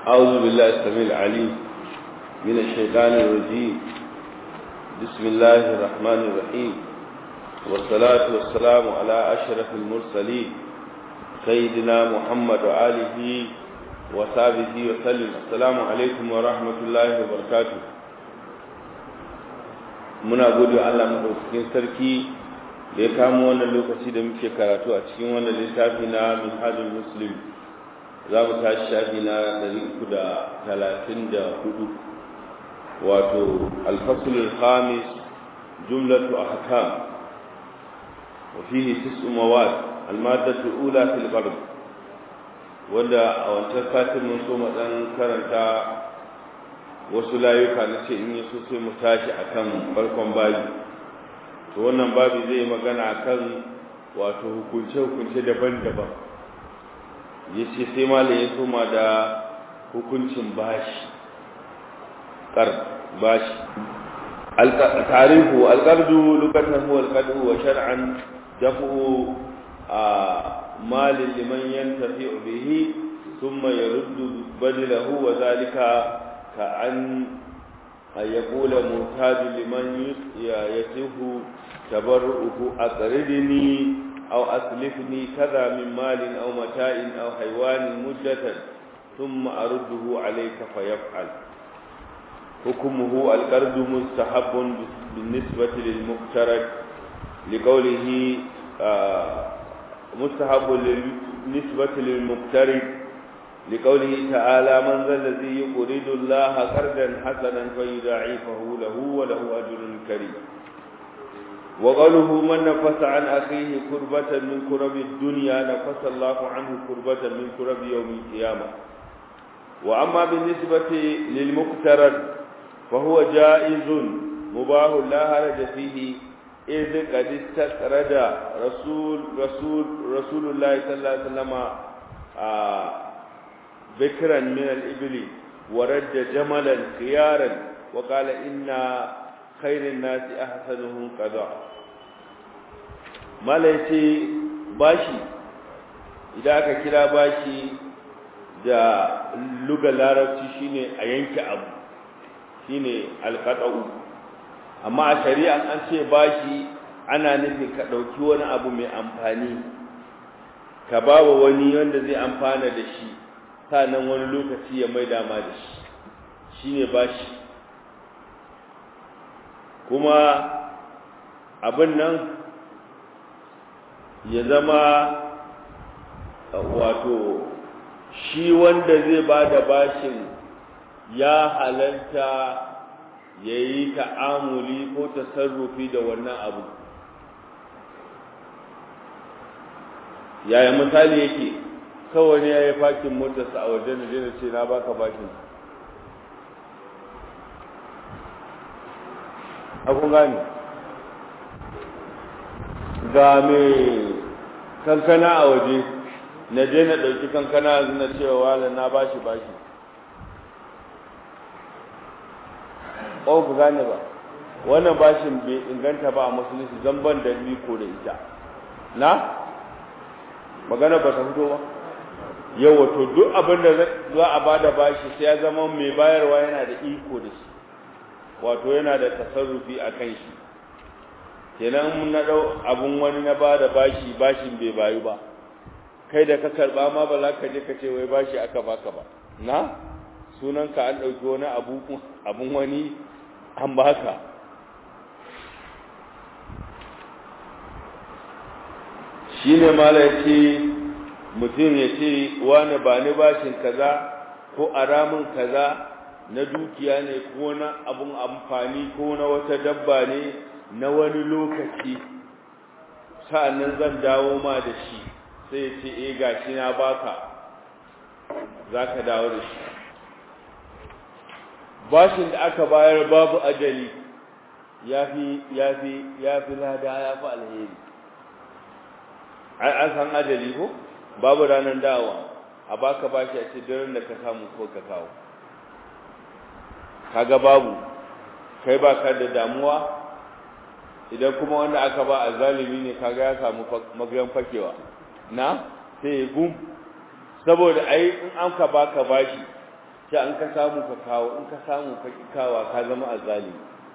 أعوذ بالله السميع العليم من الشيطان الرجيم بسم الله الرحمن الرحيم والصلاة والسلام على أشرف المرسلين سيدنا محمد وآله وصحبه وسلم السلام عليكم ورحمة الله وبركاته muna gode wa Allah madaukakin sarki da ya kamo wannan lokaci da muke karatu a cikin wannan littafi na Minhajul Muslim za mu tashi shafi na 334 wato al-fasl al-khamis jumlatu ahkam wa fihi tis'u mawad al-maddatu al-ula fil gharb wanda a wancan satin mun so mu dan karanta wasu layuka na ce in yi so sai mu tashi akan farkon babi to wannan babi zai magana akan wato hukunce-hukunce daban-daban ya ce sai malam ya soma da hukuncin bashi ƙar bashi tarihu alƙardu lokacin huwa alƙardu wa shar'an dafu a malin liman yantafi bihi ثم يرد بدله وذلك كأن يقول محتاج لمن يسه تبرؤه أقرضني أو أسلفني كذا من مال أو متاع أو حيوان مدة ثم أرده عليك فيفعل حكمه القرض مستحب بالنسبة للمقترض لقوله مستحب بالنسبة للمقترض لقوله تعالى من ذا الذي يقرض الله قرضا حسنا فيضاعفه له وله أجر كريم وقوله من نفس عن أخيه كربة من كرب الدنيا نفس الله عنه كربة من كرب يوم القيامة وأما بالنسبة للمقترض فهو جائز مباح لا هرج فيه إذ قد استقرد رسول رسول رسول الله صلى الله عليه وسلم آه بكرا من الإبل ورد جملا خيارا وقال إن خير الناس أحسنهم قضاء ما ليس باشي إذا aka kira bashi da lugar larabci shine a yanke abu shine alqata'u amma a shari'a an ce bashi ana nufin ka dauki wani abu mai amfani ka bawa wani wanda zai amfana da shi nan wani lokaci ya mai dama da shi shi ne ba shi kuma abin nan ya zama wato shi wanda zai ba da bashin ya halarta ya yi ta'amuli ko tasarrufi da wannan abu yaya misali yake kawai ne ya yi fakin motarsa a wajen da jina ce na baka bashin abun gani ga mai kankana a waje na je na ɗauki kankana yanzu na cewa wala na bashi bashi ko ku gane ba wannan bashin bai inganta ba a musulunci zamban da ko da ita na magana ba ta fito ba yau wato duk abin da za a bada bashi sai ya zama mai bayarwa yana da iko da shi wato yana da tasarrufi a kan shi kenan mun na dau abun wani na bada bashi bashin bai bayu ba kai da ka karba ma ba za ka je ka ce wai bashi aka baka ba na sunan ka an dauki wani abu abun wani an baka shine mala yace mutum ya ce wani ba ni bashin kaza ko aramin kaza na dukiya ne ko na abun amfani ko na wata dabba ne na wani lokaci sa'annan zan dawo ma da shi sai ya ce eh gashi na baka zaka dawo da shi bashin da aka bayar babu ajali yafi yafi yafi lada yafi alheri an san ajali ko babu ranar dawa a baka bashi a ce daren da ka samu ko ka kawo kaga babu kai baka da damuwa idan kuma wanda aka ba a zalimi ne kaga ya samu magayan fakewa na sai ya gum saboda ai in an ka baka bashi sai an ka samu ka kawo in ka samu ka ki kawa ka zama azali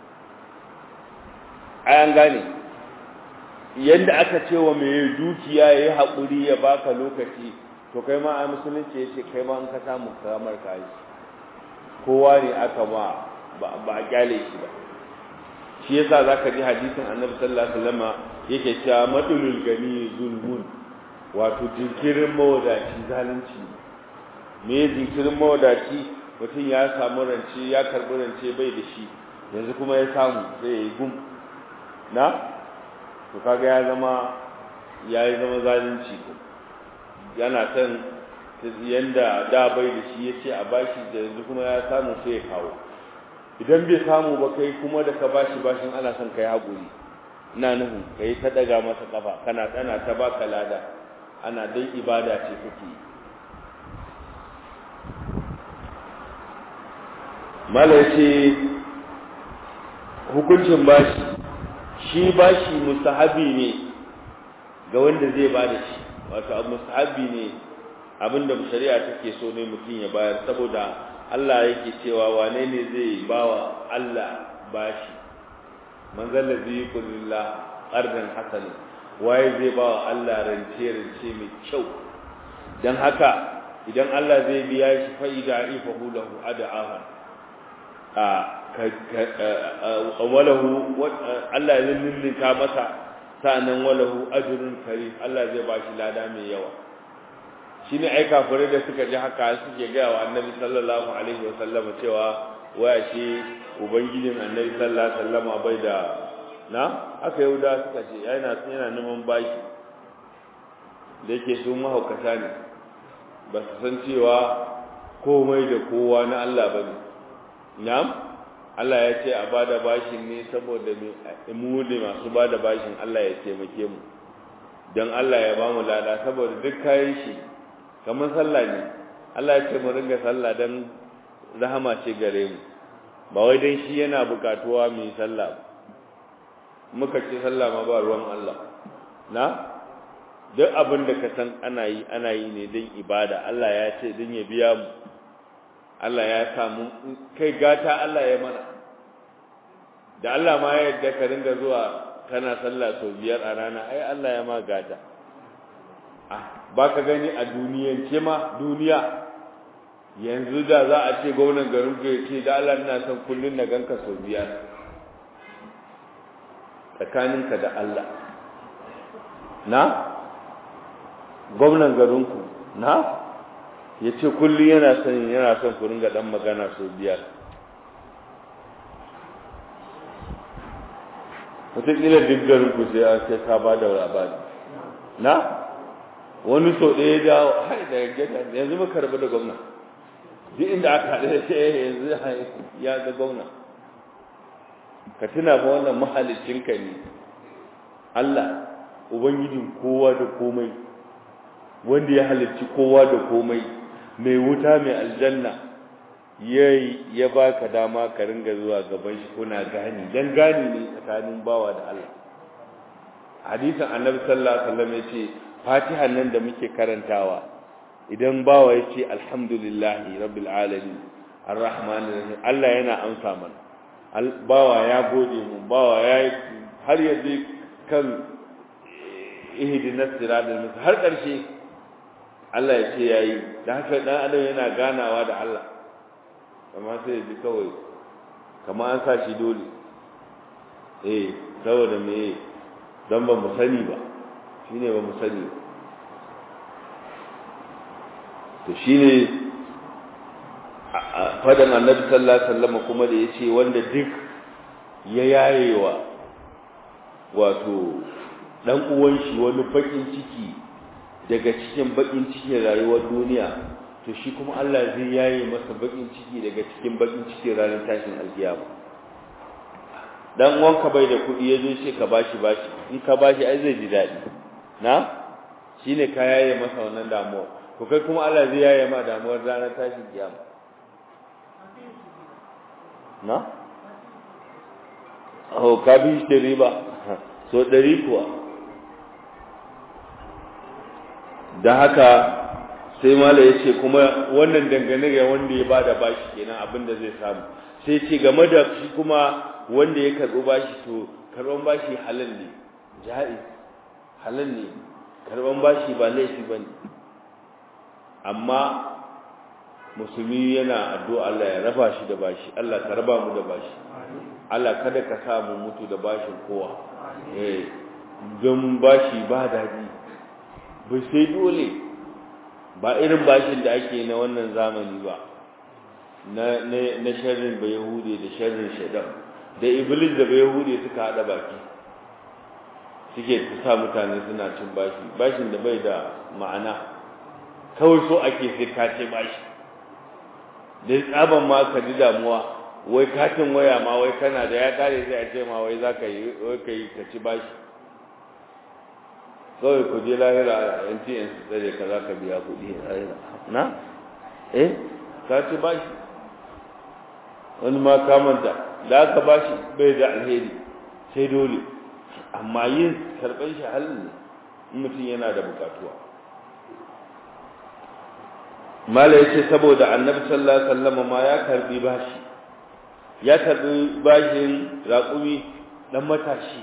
ai an gane yadda aka ce wa mai dukiya ya yi haƙuri ya baka lokaci to kai ma a musulunci ya ce kai ma in ka samu kamar ka yi kowa ne aka ma ba a kyale shi ba shi yasa zaka ji hadisin annabi sallallahu alaihi wasallam yake cewa madulul gani zulmun wato jinkirin mawadaci zalunci me jinkirin mawadaci mutum ya samu rance ya karbi rance bai da shi yanzu kuma ya samu sai ya yi gum na to kaga ya zama ya yi zama zalunci yana son yanda da bai da shi ya ce a bashi da yanzu kuma ya samu sai ya kawo idan bai samu ba kai kuma da ka bashi bashin ana son kai haƙuri ina nufin kai ta daga masa kafa kana tsana ta baka lada ana dai ibada ce kake mala ce hukuncin bashi shi bashi mustahabi ne ga wanda zai bada shi wato mustahabi ne abinda shari'a take so ne mutum ya bayar saboda Allah yake cewa wane ne zai bawa Allah bashi man zalla zai kulillah qardan hasan waye zai bawa Allah rance rance mai kyau dan haka idan Allah zai biya shi fa idza ifahu lahu ad'aha a walahu Allah ya lullunta masa sa'annan walahu ajrun karim Allah zai bashi lada mai yawa shi ne ai kafirai da suka ji haka suke gaya wa annabi sallallahu alaihi wa sallama cewa waya shi ubangijin annabi sallallahu alaihi wa sallama bai da na aka yahuda suka ce yana yana neman baki da yake su mahaukata ne ba su san cewa komai da kowa na Allah bane na'am Allah ya ce a bada bashin ne saboda mu ne masu bada bashin Allah ya taimake mu don Allah ya ba mu lada saboda duk kayan shi kamar sallah ne Allah ya ce mu ringa sallah dan rahama ce gare mu ba wai dan shi yana bukatuwa mu yi sallah muka ce sallah ma ba ruwan Allah na duk abin da ka san ana yi ana yi ne dan ibada Allah ya ce dan ya biya mu Allah ya samu kai gata Allah ya mana da Allah ma ya yadda ka ringa zuwa kana sallah sau biyar a rana ai Allah ya ma gata ba ka gani a duniyance ma duniya yanzu da za a ce gwamnan garin ku ya ce da Allah ina son kullun na ganka sau biyar tsakaninka da Allah na gwamnan garinku na ya ce kullum yana son yana son ku ringa dan magana sau biyar wataƙila duk garinku sai an sai ka ba da labari na wani sau ɗaya dawo har da gida yanzu muka rabu da gwamna duk inda aka haɗu da shi yanzu ya ga gwamna ka tuna fa wannan mahalicinka ne Allah ubangijin kowa da komai wanda ya halicci kowa da komai mai wuta mai aljanna yayi ya baka dama ka ringa zuwa gaban shi kuna gani dan gani ne tsakanin bawa da Allah hadisin annabi sallallahu alaihi wasallam yace fatihan nan da muke karantawa idan bawa yace alhamdulillahi rabbil alamin arrahmanir rahim Allah yana amsa mana bawa ya gode mu bawa ya har yanzu kan ihdinas siratal mustaqim har karshe Allah ya ce yayi dan haka dan adam yana ganawa da Allah amma sai ji kawai kamar an sa shi dole eh saboda me dan ba mu sani ba shine ba mu sani ba to shine fadan annabi sallallahu alaihi wasallam kuma da yace wanda duk ya yayewa wato dan uwan shi wani bakin ciki daga cikin bakin cikin rayuwar duniya to shi kuma Allah zai yaye masa bakin ciki daga cikin bakin cikin ranar tashin alkiyama dan uwanka bai da kudi yazo ce ka bashi bashi in ka bashi ai zai ji dadi na shine ka yaye masa wannan damuwa to kai kuma Allah zai yaye ma damuwar ranar tashin kiyama na oh ka bi shi riba so dari kuwa da haka sai mala ya ce kuma wannan dangane ga wanda ya bada bashi kenan abin da zai samu sai ce game da shi kuma wanda ya karɓi bashi to karɓan bashi halal ne ja'iz halal ne karɓan bashi ba laifi ba ne amma musulmi yana addu'a Allah ya raba shi da bashi Allah ka raba mu da bashi Allah kada ka sa mu mutu da bashin kowa eh don bashi ba daɗi bai sai dole ba irin bashin da ake na wannan zamani ba na na sharrin ba yahudi da sharrin shaidan da iblis da ba yahudi suka hada baki suke sa mutane suna cin bashi bashin da bai da ma'ana kawai so ake sai ka ce bashi da tsaban ma ka ji damuwa wai katin waya ma wai kana da ya kare sai a ce ma wai za ka yi wai ka yi ka ci bashi kawai ku je lahira a MTN su tsare ka za ka biya kuɗi lahira na eh ka ci bashi wani ma kamanta da aka bashi bai da alheri sai dole amma yin karɓar shi halin ne in mutum yana da bukatuwa mala yace saboda annabi sallallahu alaihi wasallam ma ya karbi bashi ya karbi bashin raƙumi dan matashi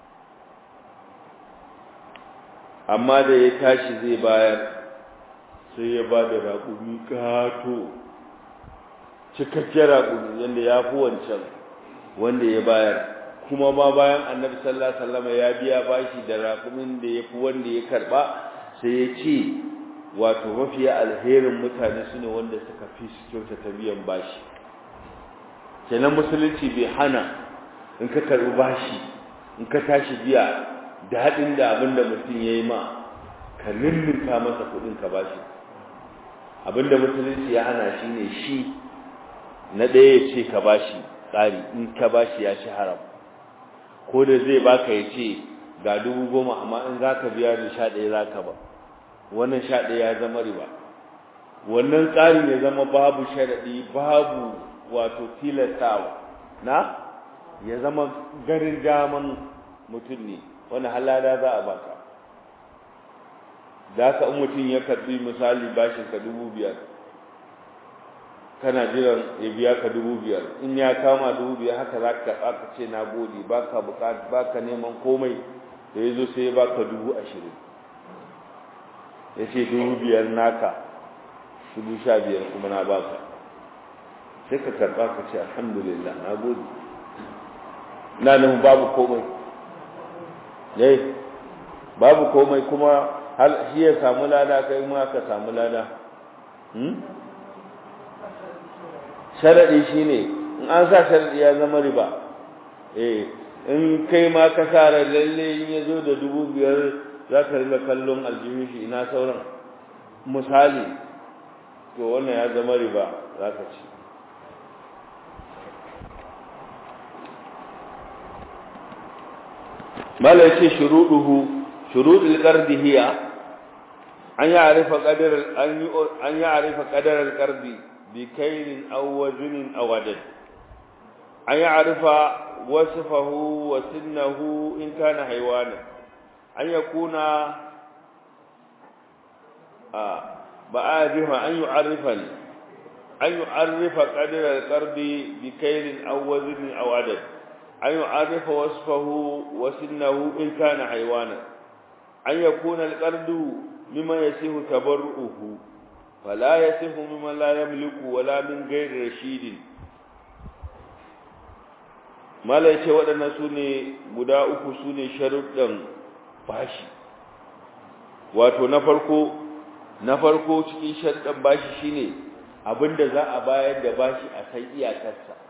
amma da ya tashi zai bayar sai ya ba da raƙumi kato cikakken raƙumi yadda ya fi wancan wanda ya bayar kuma ma bayan annabi sallallahu alaihi wasallam ya biya bashi da raƙumin da ya fi wanda ya karba sai ya ce wato mafiya alherin mutane su ne wanda suka fi su kyautata biyan bashi kenan musulunci bai hana in ka karbi bashi in ka tashi biya daɗin da abin da mutum ya yi ma ka lullunka masa kuɗin ka bashi abin da musulunci ya hana shi ne shi na ɗaya ya ce ka bashi tsari in ka bashi ya shi haram ko da zai baka ya ce ga dubu goma amma in za ka biya da sha ɗaya za ka ba wannan sha ɗaya ya zama riba wannan tsarin ya zama babu sharaɗi babu wato tilastawa na ya zama garin daman mutum ne wani halada za a baka da ka in mutum ya karɓi misali bashin ka dubu biyar kana jiran ya biya ka dubu biyar in ya kama dubu biyar haka za ka karɓa ka ce na gode ba ka neman komai da ya zo sai ya baka dubu ashirin ya ce dubu biyar naka dubu sha biyar kuma na baka sai ka karɓa ka ce alhamdulillah na gode na nufin babu komai yai babu komai kuma hal shi ya samu lada kai ma ka samu lada sharaɗi shi ne in an sa sharaɗi ya zama riba eh in kai ma ka sa lalle in ya zo da dubu biyar za ka riga kallon aljihun shi ina sauran misali to wannan ya zama riba za ka ci mala yace shuruduhu shurudul qardi hiya an ya'rifa qadar an an ya'rifa qadar al-qardi bi kaylin aw waznin aw adad an ya'rifa wasfahu wa sinnahu in kana haywana an yakuna ba'adiha an yu'arrifani an yu'arrifa qadar al-qardi bi kaylin aw waznin aw adad أن يعرف وصفه وسنه إن كان حيوانا أن يكون القرد مما يسيه تبرؤه فلا يسيه مما لا يملك ولا من غير رشيد ما لا يسيه ودنا سوني guda uku sune sharuɗan bashi wato na farko na farko cikin sharuɗan bashi shine abinda za a bayar da bashi a san iyakarsa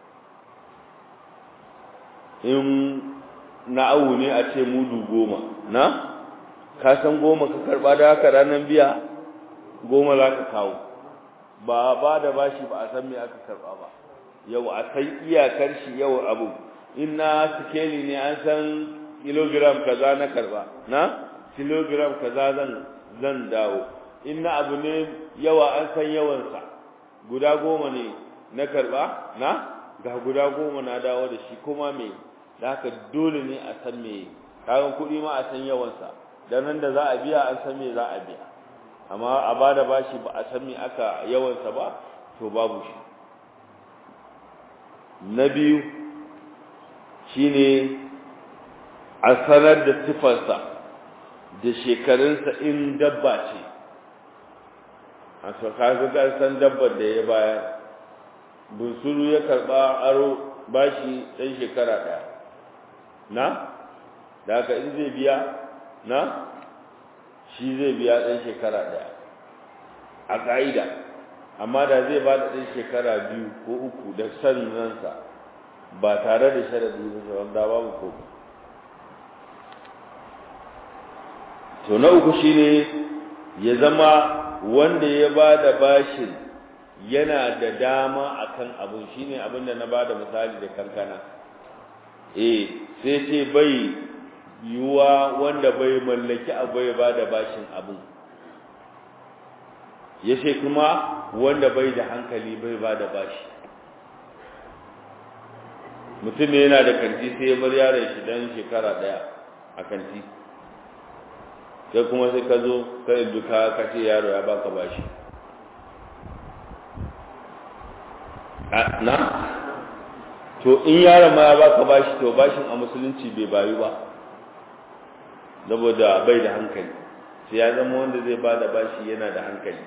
in na awu ne a ce mudu goma na ka san goma ka karba da haka ranar biya goma za ka kawo ba ba da bashi ba a san me aka karba ba yau a san iyakar shi yau abu in na sikeli ne an san kilogram kaza na karba na kilogram kaza zan zan dawo in na abu ne yawa an san yawansa guda goma ne na karba na ga guda goma na dawo da shi kuma me da haka dole ne a san me kayan kuɗi ma a san yawansa dan nan da za a biya an san me za a biya amma a ba da bashi ba a san me aka yawansa ba to babu shi na biyu shine a sanar da sifarsa da shekarunsa in dabba ce a kaga san dabbar da ya baya bunsuru ya karba aro bashi ɗan shekara ɗaya na da haka in zai biya na shi zai biya ɗan shekara ɗaya a ƙa'ida amma da zai ba da ɗan shekara biyu ko uku da san ransa ba tare da sharaɗi ba sauran da babu ko to na uku shine ya zama wanda ya ba da bashin yana da dama akan abun shine abin da na ba da misali da kankana eh sai ce bai yiwuwa wanda bai mallaki abu ya ba da bashin abu ya ce kuma wanda bai da hankali bai ba da bashi mutum ne yana da kanti sai ya bar yaron shi dan shekara daya a kanti sai kuma sai ka zo ka yi ka ka ce yaro ya baka bashi na to in yaron ma ya baka bashi to bashin a musulunci bai bayu ba saboda bai da hankali sai ya zama wanda zai ba da bashi yana da hankali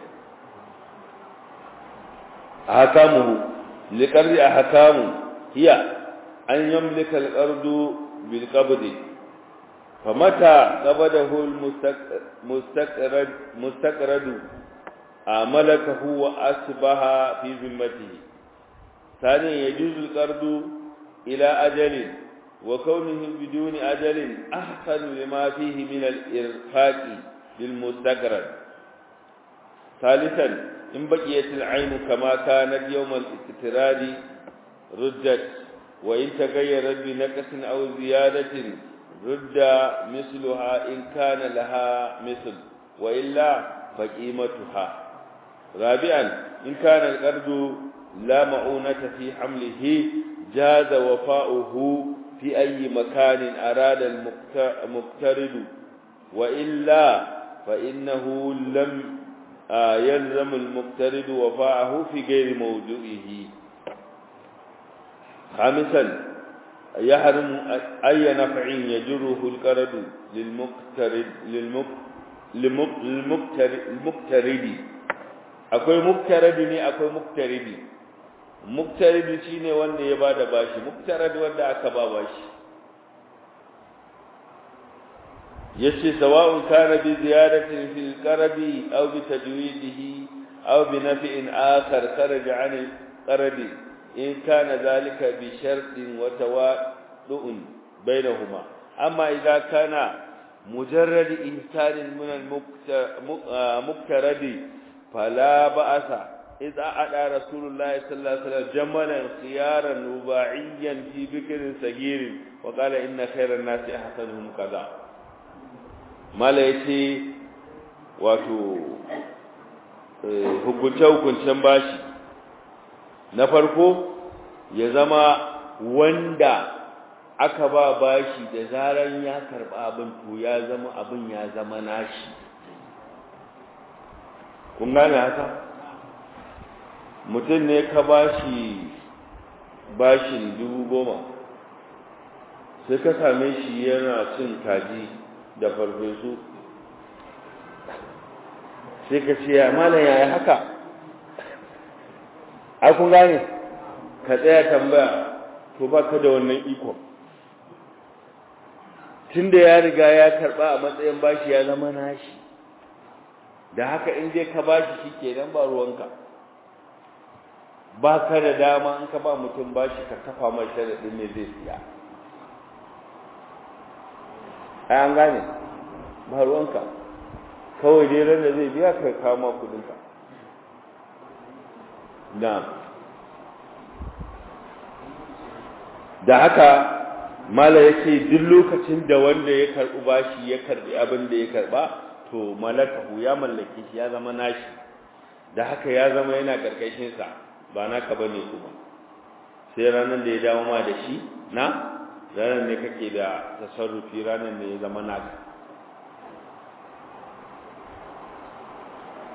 a hakamuhu liƙarri a hakamu hiya an yamlika alƙardu bil qabdi fa mata qabadahu al mustaqrad mustaqradu amalakahu wa asbaha fi zimmatihi ثانيا يجوز القرض إلى أجل وكونه بدون أجل أحسن لما فيه من الإرفاق للمستقرد ثالثا إن بقيت العين كما كانت يوم الاستقراد ردت وإن تغيرت بنقص أو زيادة رد مثلها إن كان لها مثل وإلا فقيمتها رابعا إن كان القرض لا معونة في حمله جاز وفاؤه في أي مكان أراد المقترض وإلا فإنه لم يلزم المقترض وفاءه في غير موضوعه خامسا يحرم أي نفع يجره القرض للمقترض للمقترض akwai muktaradi ne akwai muktaridi muktaridi shine wanda ya bada bashi muktaradi wanda aka ba bashi yace sawa'un kana bi ziyadatin fil qaradi aw bi tajwidihi aw bi naf'in akhar kharaja 'an al-qaradi in kana dhalika bi shartin wa tawaddu'un bainahuma amma idha kana mujarrad ihsan min al-muktaradi فلا بأس إذا أدى رسول الله صلى الله عليه وسلم جملا خيارا رباعيا في بكر صغير وقال إن خير الناس أحسنهم كذا ما ليتي wato hukunce-hukuncen bashi na farko ya zama wanda aka ba bashi da zaran ya karɓa abin to ya zama abin ya zama nashi kun gane haka mutum ne ka bashi bashin dubu goma sai ka same shi yana cin kaji da farfesu sai ka ce ya malam yaya haka ai kun gane ka tsaya tambaya to ba ka da wannan ikon tunda ya riga ya karba a matsayin bashi ya zama nashi da haka in dai ka bashi shikenan ba ruwanka ba ka da dama in ka ba mutum bashi ka kafa mai sharadin ne zai siya ai an gane ba ruwanka kawai dai ran da zai biya ka kama kudinka na da haka mala yake duk lokacin da wanda ya karbi bashi ya karbi abin da ya karba to malakahu ya mallake shi ya zama nashi da haka ya zama yana karkashin sa ba naka bane kuma sai ranar da ya dawo ma da shi na ranar ne kake da tasarrufi ranar ne ya zama naka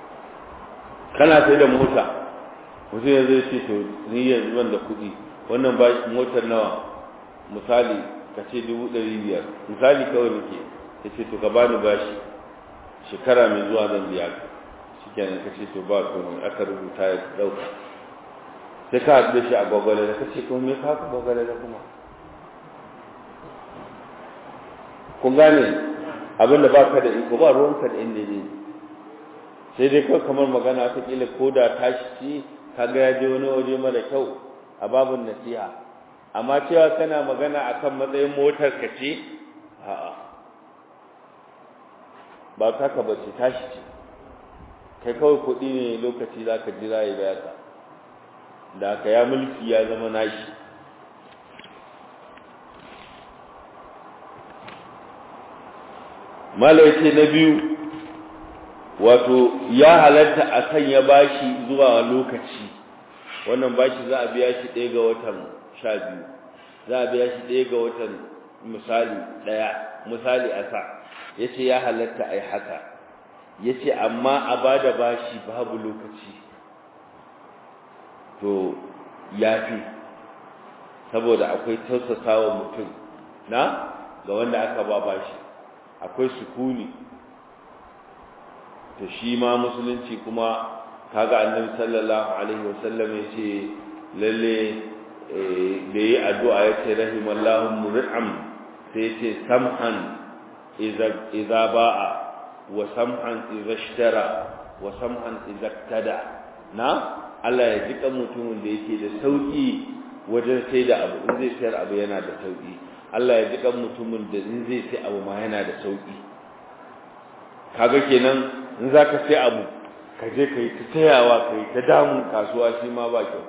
kana sai da mota mutum yanzu ya ce to ni yanzu ban da kuɗi wannan ba motar nawa misali ka ce dubu ɗari biyar misali kawai nake ya ce to ka bani bashi shekara mai zuwa zan biya ka shi kenan ka ce to ba komai aka rubuta ya ɗauka sai ka haɗu da shi a gwagwale da ka ce kuma me ka haka gwagwale da kuma kun gane abinda ba ka da iko ba ruwanka da inda ne sai dai kawai kamar magana ta kila ko da tashi ci ka ga ya je wani waje mara kyau a babin nasiha amma cewa kana magana akan matsayin motar ka ce a'a ba ta ka bace tashi ce kai kawai kuɗi ne lokaci za ka jira ya baya ka da ka ya mulki ya zama nashi malaiti na biyu wato ya halatta a kan ya bashi zuwa lokaci wannan bashi za a biya shi ɗaya ga watan sha biyu za a biya shi ɗaya ga watan misali ɗaya misali a sa ya ce ya halatta a yi haka ya ce amma a ba da bashi babu lokaci to ya fi saboda akwai tausasa wa mutum na ga wanda aka ba bashi akwai sukuni to shi ma musulunci kuma kaga annabi sallallahu alaihi wasallam yace lalle da yi addu'a yace rahimallahu mur'am sai yace samhan idza idza ba'a wa samhan idza ishtara wa samhan idza tada na Allah ya jika mutumin da yake da sauki wajen sai da abu in zai sayar abu yana da sauki Allah ya jika mutumin da in zai sai abu ma yana da sauki kaga kenan in zaka sai abu ka je kai ta tayawa kai ta damun kasuwa shi ma ba kyau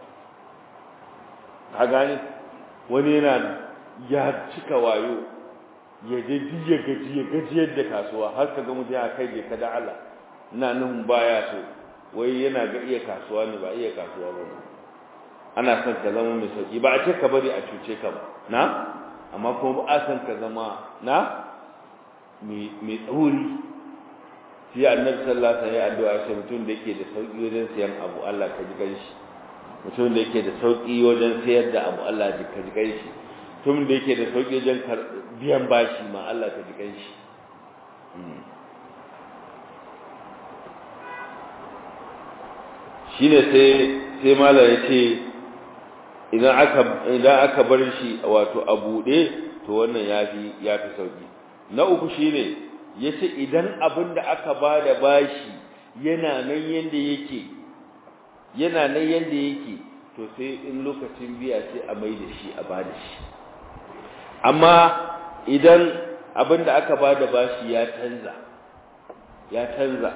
ka gane wani yana ya cika wayo ya je ya gaji ya gaji yadda kasuwa har ka ga mutum ya kai je ka da Allah ina nan baya so wai yana ga iya kasuwa ne ba iya kasuwa ba ana son ka zama mai sauki ba a ce ka bari a cuce ka ba na amma kuma ba a son ka zama na mai tsauri shi annabi sallallahu alaihi wasallam addu'a sai mutum da yake da sauki wajen sayan abu Allah ka ji ganshi mutum da yake da sauki wajen sayar da abu Allah ka ji ganshi mutum da yake da sauki wajen biyan bashi ma Allah ka ji ganshi shine sai sai mala yace idan aka idan aka bar shi wato a bude to wannan yafi yafi sauki na uku shine yace idan abin da aka bada bashi yana nan yanda yake yana nan yanda yake to sai in lokacin biya sai a mai da shi a bada shi amma idan abin da aka bada bashi ya canza ya canza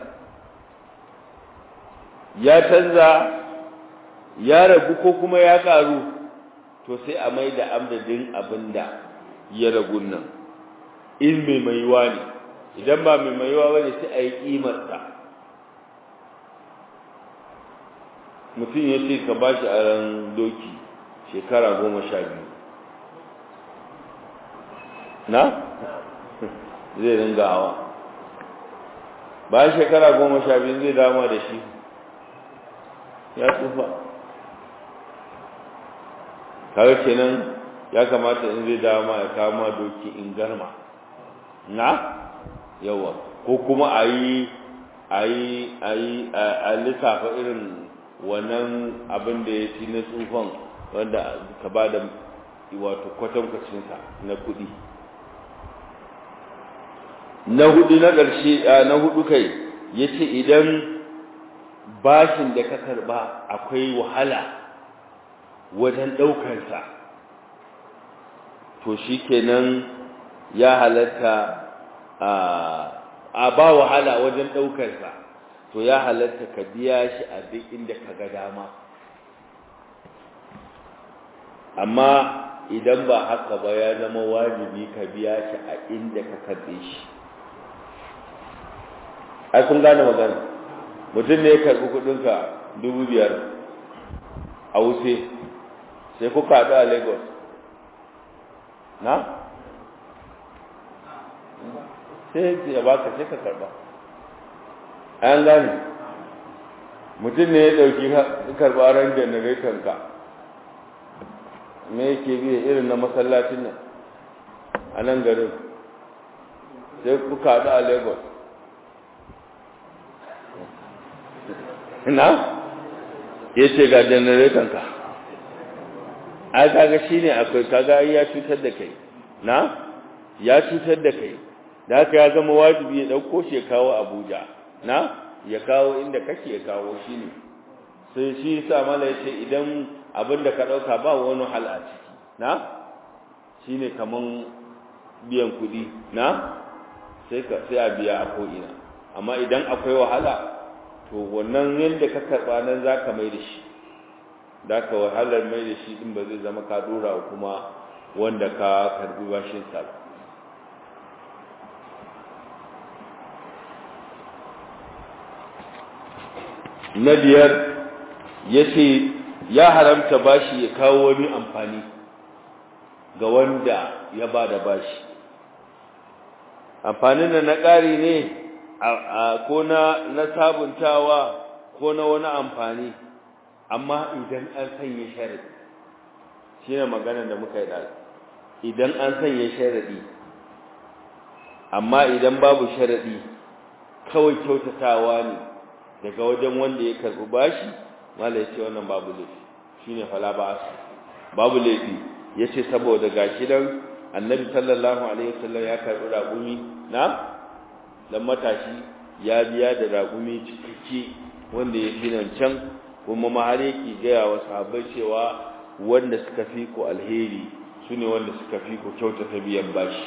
ya canza ya ragu ko kuma ya karu to sai a mai da amdadin abin da ya ragu nan in mai maiwa ne idan ba mai maiwa bane sai a yi kimarsa mutum ya ce ka ba shi a ran doki shekara goma sha biyu na zai ringa hawa bayan shekara goma sha biyu zai dama da shi ya tsufa kawai kenan ya kamata in zai dama ya kama doki in garma na yawa ko kuma a yi a yi a yi a lissafa irin wannan abin da ya ci na tsufan wanda ka ba da wato kwatankwacinsa na kuɗi na hudu na ƙarshe na hudu kai ya ce idan bashin da ka karba akwai wahala wajen ɗaukarsa to shi kenan ya halatta a ba wahala wajen ɗaukarsa to ya halatta ka biya shi a duk inda ka ga dama amma idan ba haka ba ya zama wajibi ka biya shi a inda ka karɓe shi ai kun gane magana mutum ne ya karɓi kuɗinka dubu biyar a wuce sai kuka haɗu a lagos na? sai ya baka sai ka karɓa an gane mutum ne ya ɗauki karɓaran generator ka me yake biya irin na masallacin nan a nan garin sai kuka haɗu a lagos na ya ce ga generator ka ai kaga shine akwai kaga ya cutar da kai na ya cutar da kai da haka ya zama wajibi ya dauko shi ya kawo Abuja na ya kawo inda kake ya kawo shi ne sai shi yasa mala yace idan abin da ka dauka ba wani hal a ciki na shine kaman biyan kudi na sai ka sai a biya a ko'ina amma idan akwai wahala to wannan yanda ka karba nan zaka mai da shi da ka wahalar mai da shi din ba zai zama ka dora kuma wanda ka karbi bashin sa na biyar ya ce ya haramta bashi ya kawo wani amfani ga wanda ya ba da bashi amfanin da na ƙari ne ko na sabuntawa ko na wani amfani amma idan an sanya sharadi shi ne magana da muka yi ɗazu idan an sanya sharadi amma idan babu sharadi kawai kyautatawa ne daga wajen wanda ya karɓi bashi mala ya ce wannan babu laifi shi ne fala ba su babu laifi ya ce saboda gashi dan annabi sallallahu alaihi wasallam ya karɓi raƙumi na dan matashi ya biya da raƙumi cikakke wanda ya fi nan can kuma ma har yake gaya wa sahabbai cewa wanda suka fi ku alheri su ne wanda suka fi ku kyautata biyan bashi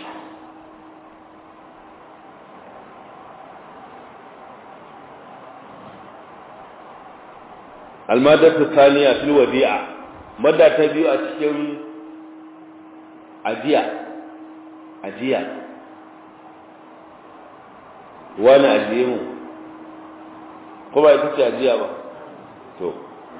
almadatu thaniya fil wadi'a madda ta biyu a cikin ajiya ajiya wani ajiye mu ko ba ita ce ajiya ba to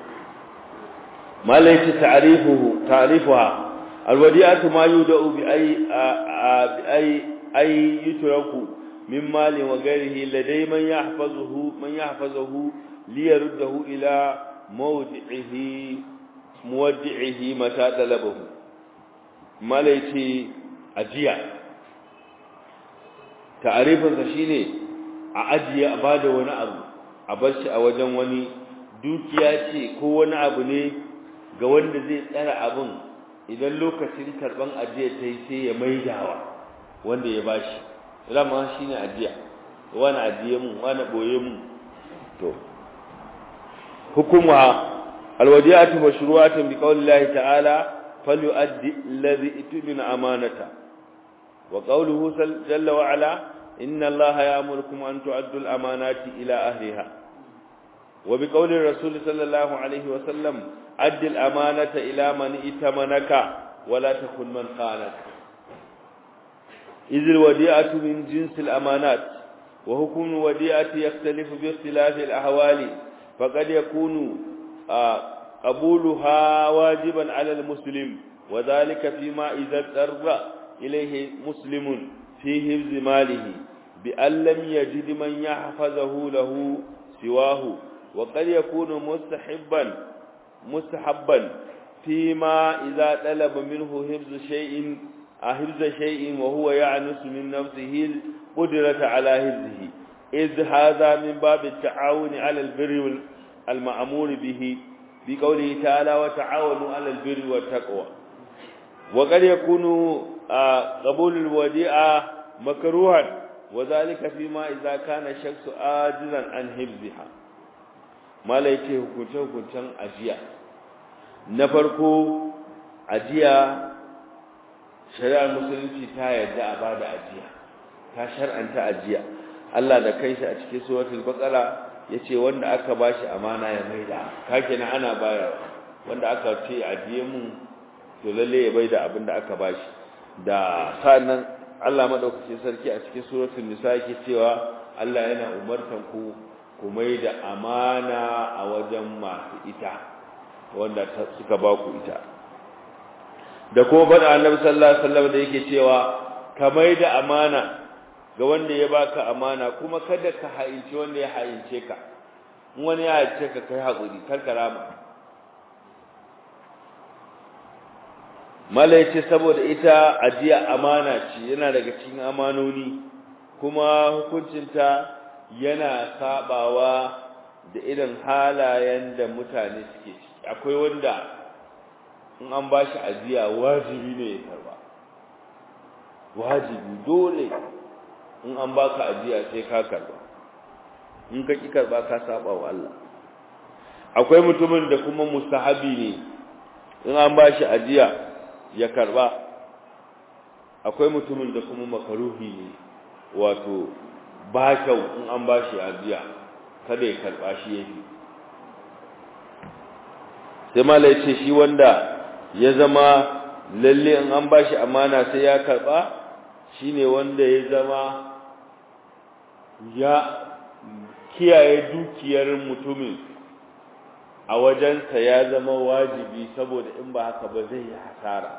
ما ليس تعريفه تعريفها الوديعة ما يودع بأي بأي أي يترك من مال وغيره لدي من يحفظه من يحفظه ليرده إلى موضعه مودعه متى طلبه ما ليس أجيا تعريفا شيني أجيا أباد وانا أبو أبش أوجن وني dukiya ce ko wani abu ne ga wanda zai tsara abin idan lokacin karban ajiya ta yi sai ya maidawa wanda ya bashi rama shi ne ajiya wani ajiye mu wani boye mu to hukuma alwadiyatu mashru'atun bi qaulillahi ta'ala falyu'addi alladhi itmina amanata wa qawluhu jalla wa ala inna allaha ya'murukum an tu'addu al-amanati ila ahliha وبقول الرسول صلى الله عليه وسلم أد الأمانة إلى من ائتمنك ولا تكن من خانك إذ الوديعة من جنس الأمانات وحكم الوديعة يختلف باختلاف الأحوال فقد يكون قبولها واجبا على المسلم وذلك فيما إذا اضطر إليه مسلم في حفظ ماله بأن لم يجد من يحفظه له سواه وقد يكون مستحبا مستحبا فيما إذا طلب منه حفظ شيء حفظ شيء وهو يعنس من نفسه القدرة على حفظه إذ هذا من باب التعاون على البر المأمور به بقوله تعالى وتعاونوا على البر والتقوى وقد يكون قبول الوديعة مكروها وذلك فيما إذا كان الشخص عاجزا عن حفظها mala ya ce hukunce-hukuncen ajiya na farko ajiya shari'ar musulunci ta yarda a ba da ajiya ta shar'anta ajiya Allah da kanshi a cikin suratul baqara yace wanda aka bashi amana ya maida kake na ana bayar wanda aka ce ajiye mun to lalle ya baida abin da aka bashi da sannan Allah madaukakin sarki a cikin suratul nisa yake cewa Allah yana umartan ku ku mai da amana a wajen masu ita wanda suka ba ku ita da kuma bada annabi sallallahu alaihi wasallam da yake cewa ka mai da amana ga wanda ya baka amana kuma kada ka haince wanda ya haince ka wani ya ce ka kai haƙuri kar ka rama mala ce saboda ita ajiya amana ce yana daga cikin amanoni kuma hukuncinta yana sabawa da irin halayen da mutane suke ciki akwai wanda in an ba shi ajiya wajibi ne ya karba wajibi dole in an baka ajiya sai ka karba in ka ki karba ka saba wa Allah akwai mutumin da kuma mustahabi ne in an ba shi ajiya ya karba akwai mutumin da kuma makaruhi ne wato ba kyau in an ba shi ajiya kada ya karba shi yake sai mala ce shi wanda ya zama lalle in an ba shi amana sai ya karba shine wanda ya zama ya kiyaye dukiyar mutumin a wajensa ya zama wajibi saboda in ba haka ba zai yi hasara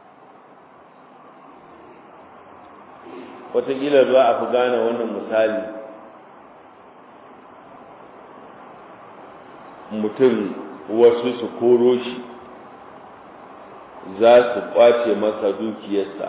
wataƙila za a fi gane wannan misali mutum wasu su koro shi za su ƙwace masa dukiyarsa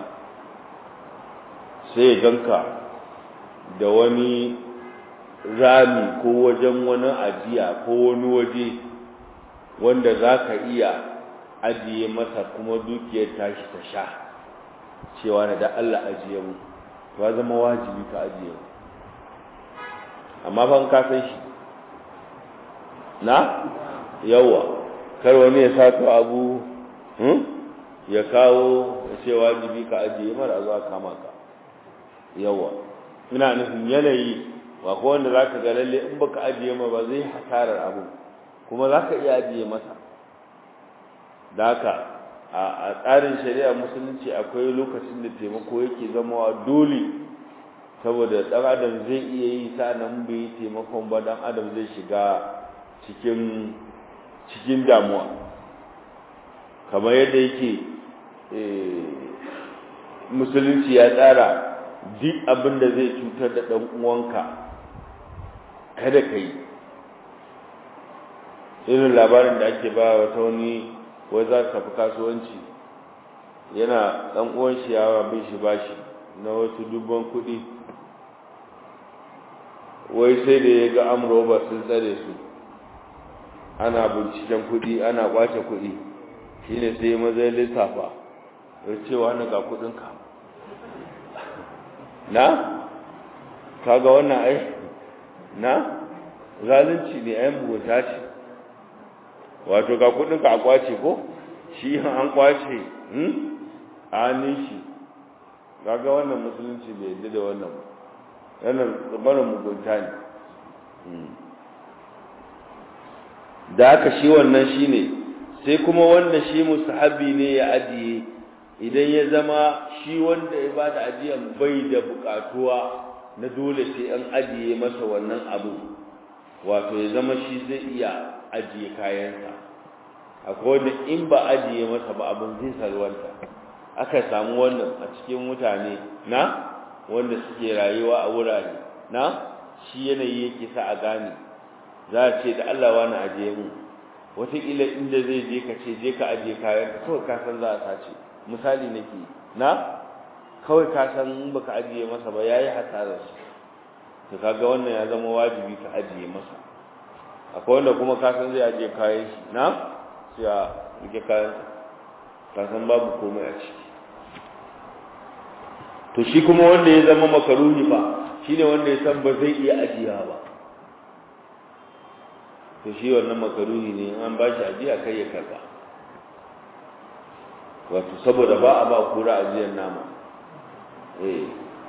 sai ganka da wani rami ko wajen wani ajiya ko wani waje wanda za ka iya ajiye masa kuma dukiyar tashi ta sha cewa na da Allah ajiye mu ba zama wajibi ka ajiye mu amma ban ka san shi na yawa kar wani ya sato abu ya kawo ya ce wajibi ka ajiye mara zuwa kama ka yawa ina nufin yanayi ba ko wanda za ka ga lalle in baka ajiye ma ba zai hasarar abu kuma za ka iya ajiye masa da haka a tsarin shari'a musulunci akwai lokacin da taimako yake zamawa dole saboda ɗan adam zai iya yi sa'annan bai yi taimakon ba ɗan adam zai shiga cikin cikin damuwa kamar yadda yake musulunci ya tsara duk abin da zai cutar da ɗan uwanka kada ka yi irin labarin da ake ba wata wani wai za su tafi kasuwanci yana ɗan uwan shi yawa bin shi bashi na wasu dubban kuɗi wai sai da ya ga amurwa sun tsare su ana binciken kuɗi ana kwace kuɗi shine sai mazai lissafa ya ce wani ga kuɗinka na kaga wannan ai na zalunci ne ayan bugunta ce wato ga kudinka a kwace ko shi an kwace hmm a hannun shi kaga wannan musulunci bai yadda da wannan wannan tsabarin mugunta ne da haka shi wannan shi ne sai kuma wanda shi musahabi ne ya ajiye idan ya zama shi wanda ya bada ajiyan bai da bukatuwa na dole sai an ajiye masa wannan abu wato ya zama shi zai iya ajiye kayansa akwai wanda in ba ajiye masa ba abin zai salwanta aka samu wannan a cikin mutane na wanda suke rayuwa a wurare na shi yanayi yake sa a gane za a ce da Allah wani ajiye mu wataƙila inda zai je ka ce je ka ajiye kayan kawai ka san za a sace misali nake na kawai ka san in baka ajiye masa ba yayi hasarar shi to kaga wannan ya zama wajibi ka ajiye masa akwai wanda kuma ka san zai ajiye kayan shi na sai a rike kayan ka san babu komai a ciki to shi kuma wanda ya zama makaruhi fa shine wanda ya san ba zai iya ajiya ba to shi wannan makaruhi ne an ba shi ajiya kai ya karba wato saboda ba a ba kura ajiyar nama eh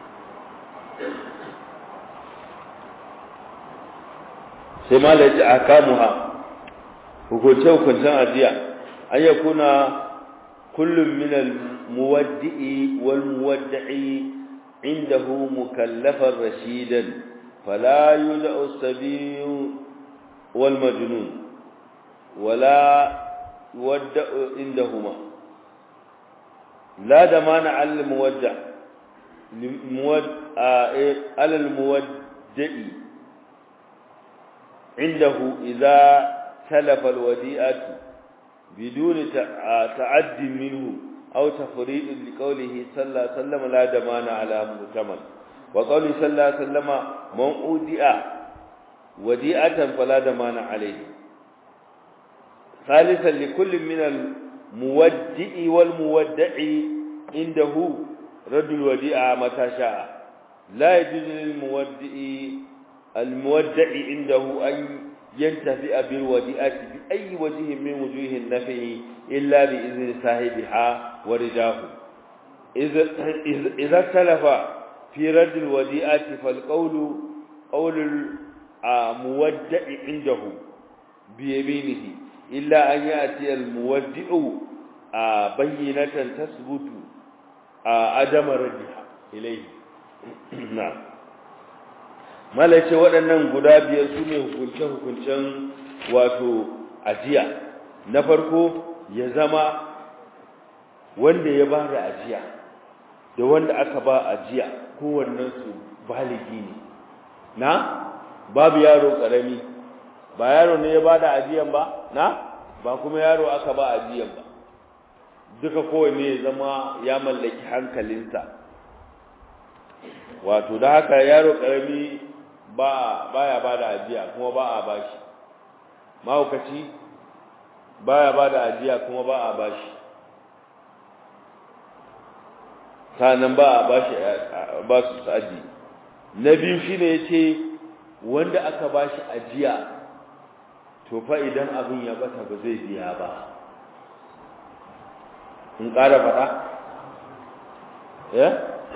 sai ma la a kamuha hukunce hukuncen ajiya an ya kuna kullum min al-muwaddi'i wal muwaddi'i indahu mukallafan rashidan fala yud'u as-sabiyu wal majnun wala yuwadda'u indahuma la damana 'ala al-muwaddi' على المودع indahu idza talafa alwadi'atu biduni ta'addi minhu aw tafrid liqawlihi sallallahu alaihi wasallam la damana ala mutamal wa qawli sallallahu alaihi wasallam man udi'a wadi'atan fala damana alayhi ثالثا لكل من المودع والمودع عنده رد الوديعة متى شاء لا يجوز للمودع المودع عنده أن ينتفع بالوديعة بأي وجه من وجوه النفع إلا بإذن صاحبها ورداه إذا اختلف في رد الوديعة فالقول قول المودع عنده بيمينه إلا أن يأتي المودع بينة تثبت عدم ردها إليه نعم malace waɗannan guda biyar su ne hukunce-hukuncen wato ajiya na farko ya zama wanda ya ba da ajiya da wanda aka ba ajiya kowannensu baligi ne na babu yaro ƙarami ba yaro ne ya ba da ajiyan ba na ba kuma yaro aka ba ajiyan ba duka kowanne ya zama ya mallaki hankalinsa wato da haka yaro karami ba baya ba da ajiya kuma ba a bashi mahaukaci baya ba da ajiya kuma ba a bashi sanan ba a bashi ba su aji na biyu shine yace wanda aka bashi ajiya to fa idan abin ya bata ba zai biya ba in ƙara faɗa ya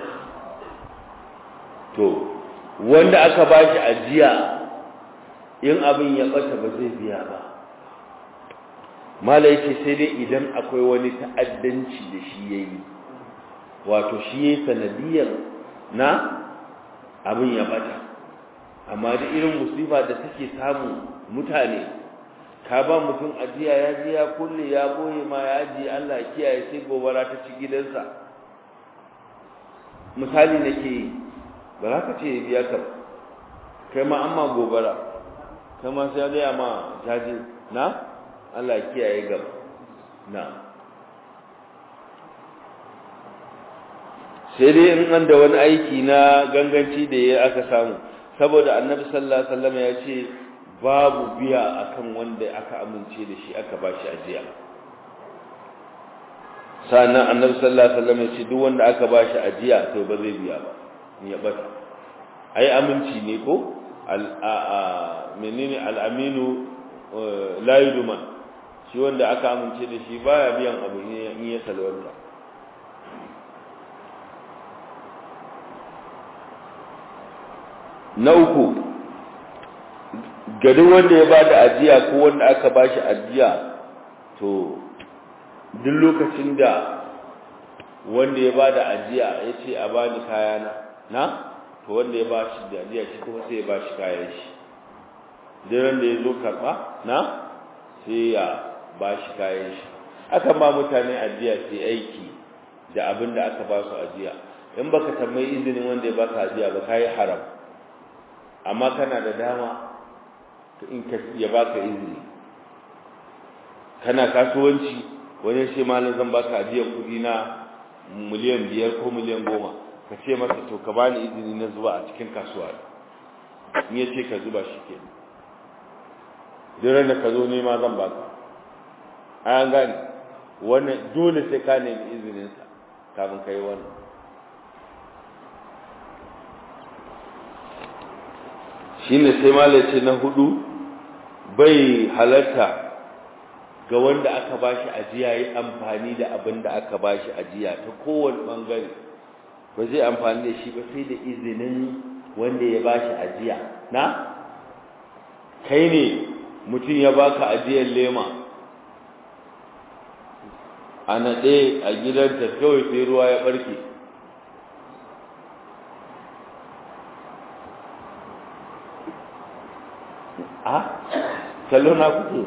to wanda aka ba shi ajiya in abin ya bata ba zai biya ba mala yake sai dai idan akwai wani ta'addanci da shi ya yi wato shi ya yi sanadiyar na abin ya bata amma da irin musifa da take samun mutane ka ba mutum ajiya ya je ya kulle ya boye ma ya ajiye Allah kiyaye sai gobara ta ci gidansa misali nake yi ba za ka ce ya biya ka kai ma amma gobara kai ma sai ya ma jaji na Allah kiyaye gaba na sai dai in an da wani aiki na ganganci da ya aka samu saboda annabi sallallahu alaihi wasallam ya ce babu biya akan wanda aka amince da shi aka bashi ajiya sannan annabi sallallahu alaihi wasallam ya ce duk wanda aka bashi ajiya to ba zai biya ba in ya bata ai aminci ne ko al a menene al aminu la yudman shi wanda aka amince da shi baya biyan abu in ya salwanta na uku ga duk wanda ya bada ajiya ko wanda aka bashi ajiya to duk lokacin da wanda ya bada ajiya ya ce a bani kayana na to wanda ya bashi da ajiya shi kuma sai ya bashi kayan shi duk da ya zo karɓa na sai ya bashi kayan shi akan ba mutane ajiya sai aiki da abin da aka ba su ajiya in baka tambayi izinin wanda ya baka ajiya ba kai haram amma kana da dama in ka ya baka izini kana kasuwanci wani shi malam zan baka ajiyar kudi na miliyan biyar ko miliyan goma ka ce masa to ka bani izini na zuba a cikin kasuwa in ya ce ka zuba shi ke duk da ka zo nema zan baka an gane wannan dole sai ka nemi izininsa kafin ka yi wannan shine sai malace na hudu bai halarta ga wanda aka bashi ajiya yi amfani da abin da aka bashi ajiya ta kowane bangare ba zai amfani da shi ba sai da izinin wanda ya bashi ajiya na kai ne mutum ya baka ajiyar lema a naɗe a gidanta kawai sai ruwa ya ɓarke a kallo na kuke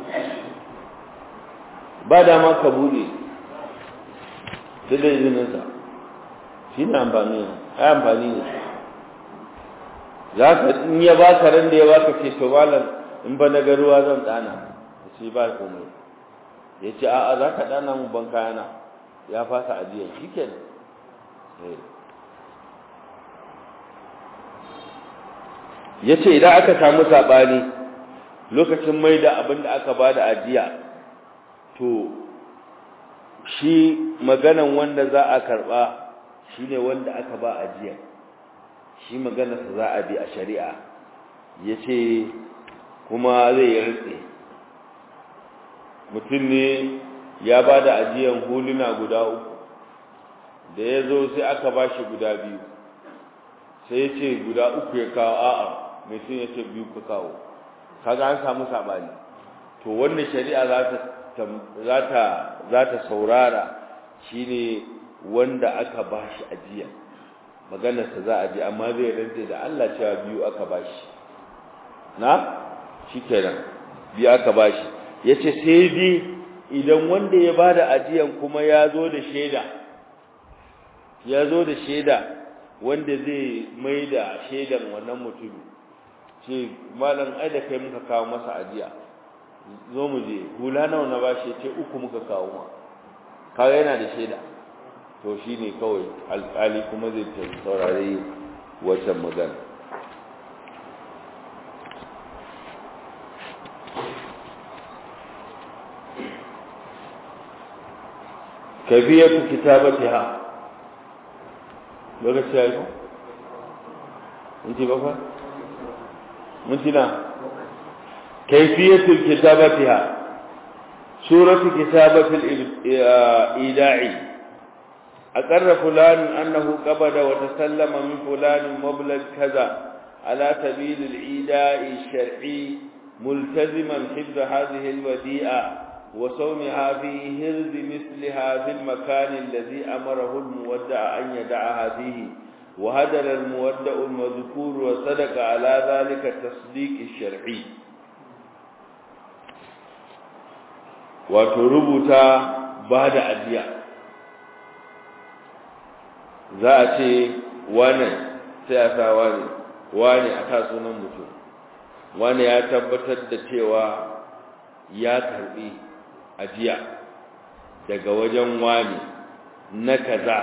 ba dama ka bude sai da izininsa shi ne amfani ai amfani ne za ka in ya baka ran da ya baka ce to malam in ba na ga ruwa zan ɗana ya ce ba komai ya ce a'a za ka ɗana mu ban kayana ya fasa ajiyar shi ke ya ce idan aka samu saɓani lokacin mai da abin da aka ba da ajiya to shi maganan wanda za a karɓa shi ne wanda aka ba ajiya shi maganarsa za a bi a shari'a ya ce kuma zai yi rantse mutum ne ya ba da ajiyan huluna guda uku da ya zo sai aka ba shi guda biyu sai ya ce guda uku ya kawo a'a mai sun ya ce biyu ka kawo kaga an samu saɓani to wannan shari'a za ta saurara shine wanda aka ba shi ajiya maganarsa za a ji amma zai rantse da Allah cewa biyu aka ba shi na shi kenan biyu aka ba shi ya ce sai dai idan wanda ya ba da ajiyan kuma ya zo da shaida ya zo da shaida wanda zai mai da shaidan wannan mutum ce malam ai da kai muka kawo masa ajiya zo mu je hula nawa na bashi ce uku muka kawo ma kaga yana da shaida to shine kawai alƙali kuma zai saurare wancan magana kafiyatu kitabatiha lokaci ya yi minti bakwai minti na kaifiyatu kitabatiha suratu kitabatil ida'i aqarra fulan annahu qabada wa tasallama min fulan mablag kaza ala sabil al-ida'i shar'i multaziman hifz hadhihi al-wadi'a وصومها في هرز مثلها في المكان الذي أمره المودع أن يدعها فيه وهدر المودع المذكور وصدق على ذلك التصديق الشرعي وتربط بعد أدياء za a ce wane sai a sa wane wane a sa sunan mutum wane ya tabbatar da cewa ya karbi ajiya daga wajen wani na kaza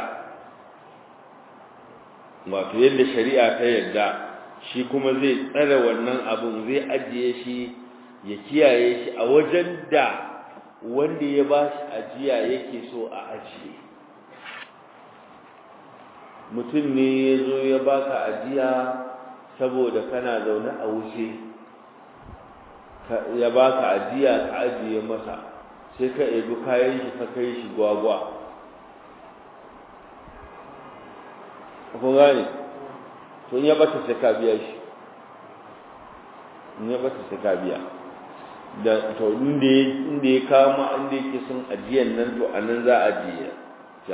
wato yadda shari'a ta yadda shi kuma zai tsare wannan abun zai ajiye shi ya kiyaye shi a wajen da wanda ya ba shi ajiya yake so a ajiye mutum ne ya zo ya baka ajiya saboda kana zaune a wuce ya baka ajiya ka ajiye masa sai ka ebi kayan shi ka kai shi gwagwa kun gane to in ya bata sai ka biya shi in ya bata sai ka biya da to inda inda ya kama inda yake son ajiyan nan to anan za a ajiye ta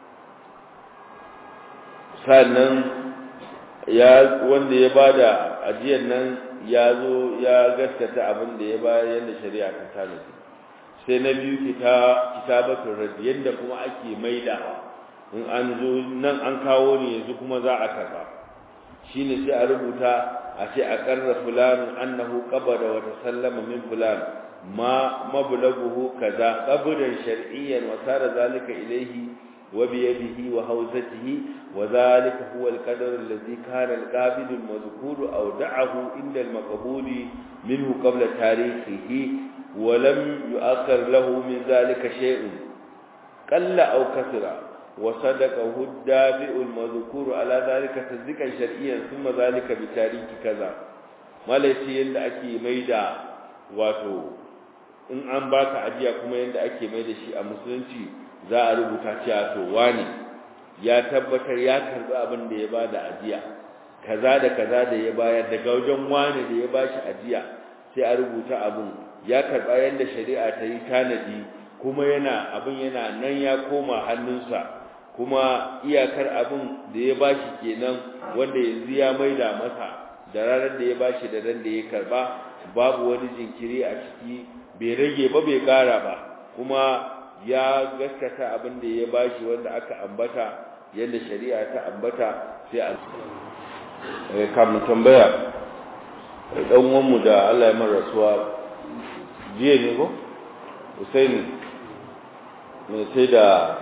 sannan ya wanda ya bada ajiyan nan ya zo ya gaskata abin da ya bayar yadda shari'a ta tanadi sai na biyu kitabatun radi yadda kuma ake maidawa in an zo nan an kawo ne yanzu kuma za a karba shine sai a rubuta a ce a karra fulan annahu qabada wa tasallama min fulan ma mablaghuhu kaza qabdan shar'iyyan wa sara zalika ilayhi wa bi yadihi wa hawzatihi wa zalika huwa al-qadar alladhi kana al-qabid al-mazkur aw da'ahu inda al-maqbul minhu qabla tarikhihi ولم يؤخر له من ذلك شيء قل أو كثر وصدقه الدافع المذكور على ذلك تصديقا شرعيا ثم ذلك بتاريخ كذا ما ليس yanda ake maida wato in an baka ajiya kuma yanda ake maida shi a musulunci za a rubuta cewa to wani ya tabbatar ya karbi abin da ya bada ajiya kaza da kaza da ya bayar daga wajen wani da ya bashi ajiya sai a rubuta abin ya karba yanda shari'a ta yi tanadi kuma yana abin yana nan ya koma hannunsa kuma iyakar abin da ya bashi kenan wanda yanzu ya maida masa da ranar da ya bashi da ran da ya karba babu wani jinkiri a ciki bai rage ba bai kara ba kuma ya gaskata abin da ya bashi wanda aka ambata yadda shari'a ta ambata sai a kamun tambaya dan uwanmu da Allah ya mar rasuwa jiya ne ko Husaini mai sai da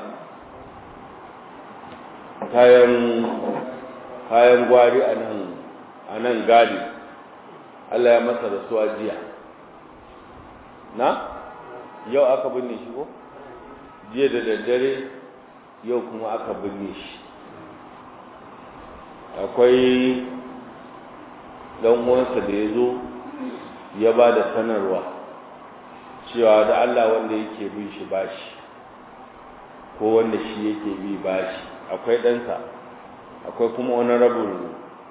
kayan kayan gwari a nan a nan gadi Allah ya masa rasuwa jiya na yau aka binne shi ko jiya da daddare yau kuma aka binne shi akwai dan uwansa da ya zo ya ba da sanarwa cewa da Allah wanda yake bin shi bashi ko wanda shi yake bi bashi akwai ɗansa akwai kuma wani rabin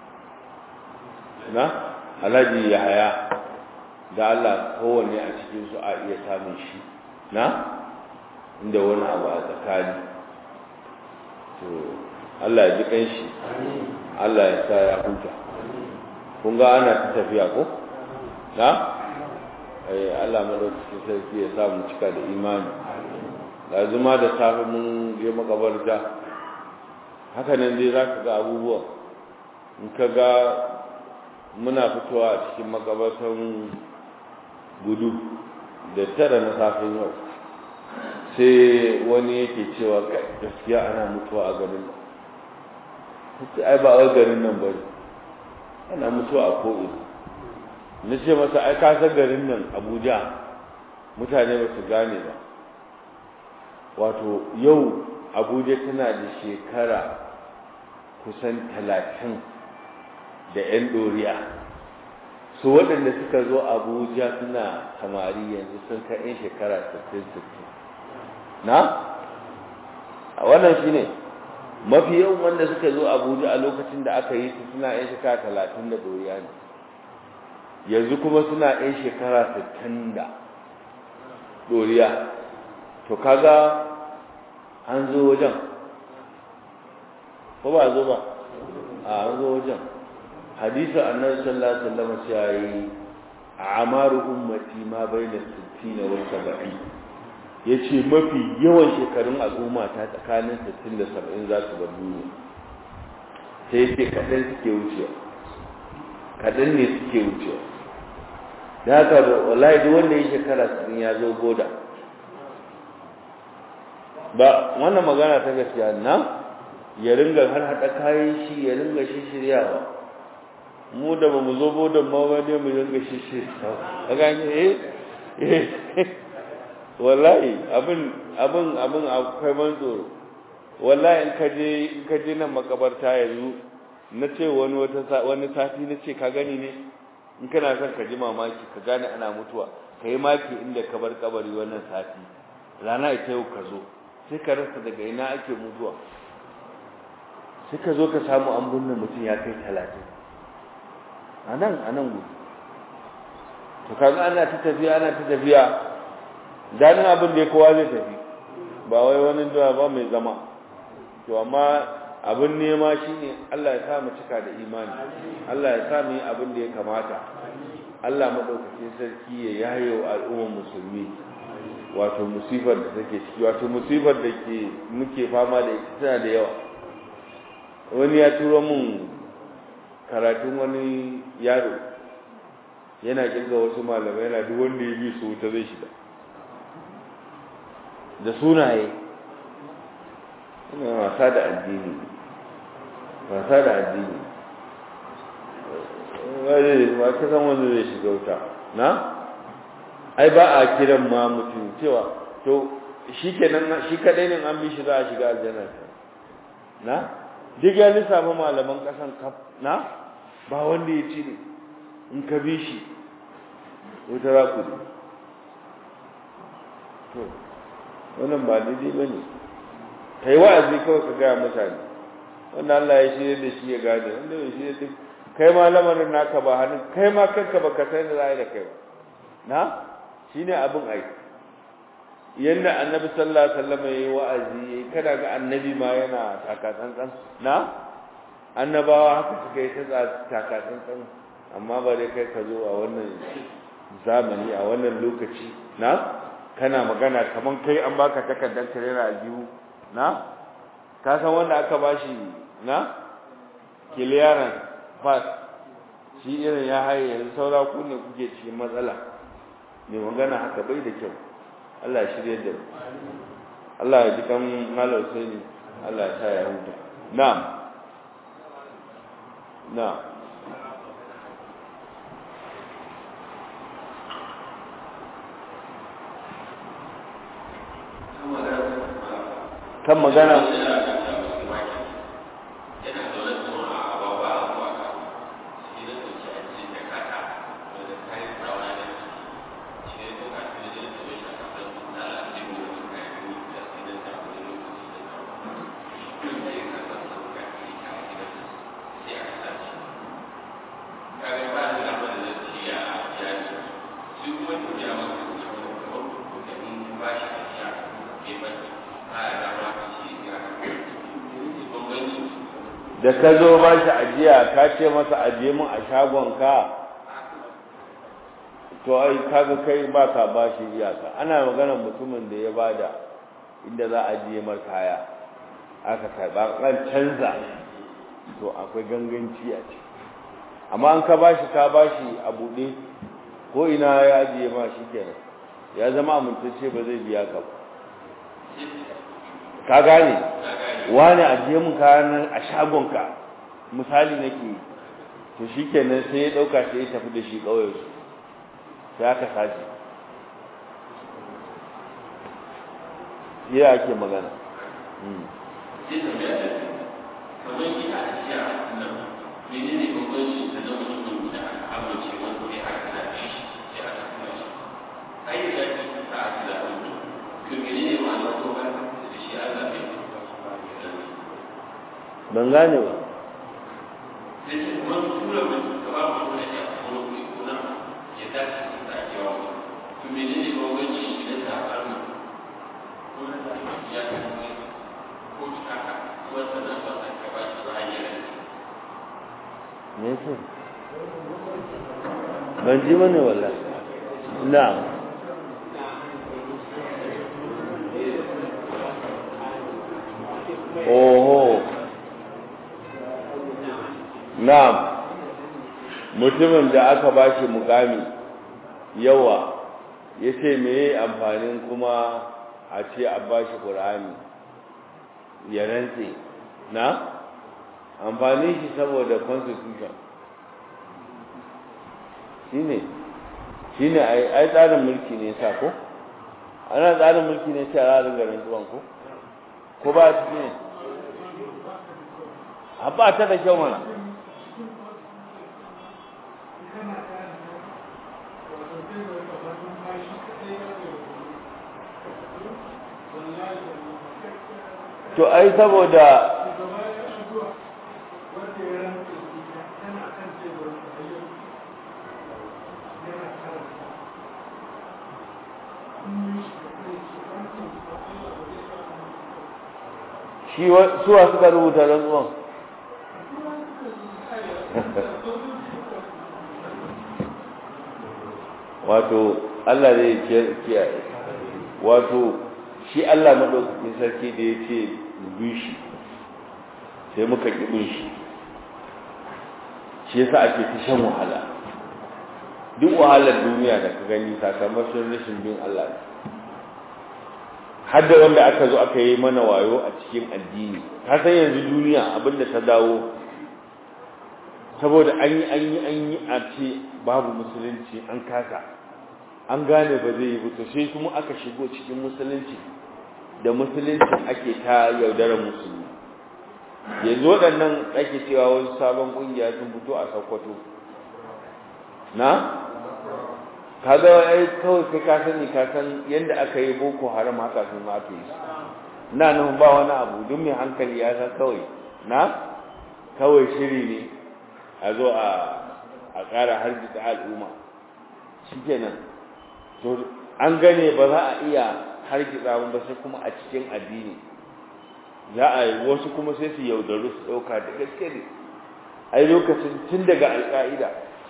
na alhaji yahaya da Allah kowanne a cikinsu a iya samun shi na inda wani abu a tsakani to Allah ya ji kanshi Allah ya sa ya huta kun ga ana ta tafiya ko na eh Allah madaukakin sarki ya sa mu cika da imani lazuma da safe mun je makabarta haka nan dai zaka ga abubuwa in ka ga muna fitowa a cikin makabartan gudu da tara na safin yau sai wani yake cewa gaskiya ana mutuwa a garin nan ai ba a garin nan bane ana mutuwa a ko'ina na ce masa ai kasar garin nan abuja mutane ba su gane ba wato yau abuja tana da shekara kusan talatin da 'yan ɗoriya su waɗanda suka zo abuja suna samari yanzu sun kai 'yan shekara 60-60 na? a wannan shi ne mafi yawan wanda suka zo abuja a lokacin da aka yi su suna 'yan shekara talatin da ɗoriya ne yanzu kuma suna 'yan shekara sittin da ɗoriya to kaga an zo wajen ko ba zo ba a an zo wajen hadisa annabi sallallahu alaihi wasallam ya yi amaru ummati ma baina 60 wa 70 yace mafi yawan shekarun al'umma ta tsakanin 60 da 70 za su bar duniya sai yace kadan suke wucewa kadan ne suke wucewa da haka wallahi duk wanda ya shekara 60 ya zo goda ba wannan magana ta gaskiya na ya ringa har hada kayan shi ya ringa shi shiryawa mu da ba mu zo bodan ma ba ne mu ringa shi shiryawa a gani eh wallahi abin abin abin akwai ban tsoro wallahi in ka je in ka je nan makabarta yanzu na ce wani wata wani sati na ce ka gani ne in kana son ka ji mamaki ka gane ana mutuwa ka yi maki inda ka bar kabari wannan sati rana ita yau ka zo sai ka rasa daga ina ake mutuwa sai ka zo ka samu an binne mutum ya kai talatin a nan a nan gudu to kaga ana ta tafiya ana ta tafiya ganin abin da ya kowa zai tafi ba wai wani da ba mai zama to amma abin nema shine Allah ya sa mu cika da imani Allah ya sa mu yi abin da ya kamata Allah madaukakin sarki ya yayo al'ummar musulmi wato musifar da take ciki wato musifar da ke muke fama da ita tana da yawa wani ya turo mun karatun wani yaro yana kirga wasu malamai yana duk wanda ya bi su wuta zai shiga da sunaye ina wasa da addini wasa da addini wani ma ka san wanda zai shiga wuta na ai ba a kiran ma mutum cewa to shi kenan shi kadai ne an bi shi za a shiga aljanna na duk ya lissafa malaman kasan kaf na ba wanda ya ci ne in ka bi shi wata raku ne to wannan ba daidai ba ne ka yi wa'azi kawai ka gaya mutane wanda Allah ya shirya da shi ya gane wanda bai shirya da kai ma lamarin naka ba hannun kai ma kanka ba ka san da za a yi da kai ba na shi ne abin aiki yadda annabi sallallahu alaihi wasallam yayi wa'azi yayi kada ga annabi ma yana takatsantsan na annabawa haka suka yi ta takatsantsan amma ba dai kai ka zo a wannan zamani a wannan lokaci na kana magana kaman kai an baka takardar karera aljihu na ka san wanda aka bashi na kiliyaran pass shi irin ya haye yanzu saura ku ne kuke cikin matsala mai magana haka bai da kyau Allah ya shirye da Allah ya ji kan malar sai Allah ya sa ya huta na'am na'am kan magana da ka zo ba shi ajiya ka ce masa ajiye mun a shagonka to ai kaga kai ba ka ba shi iyaka ana maganar mutumin da ya bada inda za a ajiye mar kaya aka karba kan canza to akwai ganganci a ciki amma an ka bashi ka bashi a buɗe ko ina ya ajiye ma shi kenan ya zama amintacce ba zai biya ka ba ka gane wani ajiye mun kayan nan a shagonka misali nake to shi kenan sai ya ɗauka sai ya tafi da shi ƙauyen su sai aka sace ya ake magana kamar yi a jiya nan menene bambanci da na mutumin da aka amince wanda ya aka zaɓe shi sai aka kuma shi ai da zaki ta aka zaɓe mu to menene ma'ana ko ba da shi an zaɓe mu ban gane ba sai ce kuma tura mutum da ba mu da ya kuma kuɗi ko na ya dace da ta ake wa mu to menene bambanci idan ta faru ko na da ya kasance ko ta haka wata na ba ta ka ba shi ba hanyar me yasa ban ji mana wallahi na'am oho na'am mutumin da aka bashi mukami yawa yace meye amfanin kuma a ce a bashi qur'ani ya rantse na amfani shi saboda constitution shine shine ai ai tsarin mulki ne sa ko ana tsarin mulki ne sai a ringa rantsuwan ko ko ba ta ne a ba ta da kyau mana to ai saboda shi suwa suka rubuta rantsuwan wato Allah zai kiyaye wato shi Allah maɗaukakin sarki da ya ce bi shi sai muka ƙi shi shi yasa ake ta shan wahala duk wahalar duniya da ka gani sakamakon rashin bin Allah ne har da wanda aka zo aka yi mana wayo a cikin addini ka san yanzu duniya abinda ta dawo saboda an yi an yi an yi a ce babu musulunci an kasa an gane ba zai yi ba to sai kuma aka shigo cikin musulunci da musulunci ake ta yaudarar musulmi yanzu waɗannan ake cewa wasu sabon ƙungiya sun fito a Sokoto na kaga ai kawai kai ka sani ka san yanda aka yi boko haram haka sun aka yi na nan ba wani abu duk mai hankali ya san kawai na kawai shiri ne a zo a a ƙara hargitsa al'umma shikenan to an gane ba za a iya hargitsa ba sai kuma a cikin addini za a yi wasu kuma sai su yaudaru su ɗauka da gaske ne ai lokacin tun daga alƙa'ida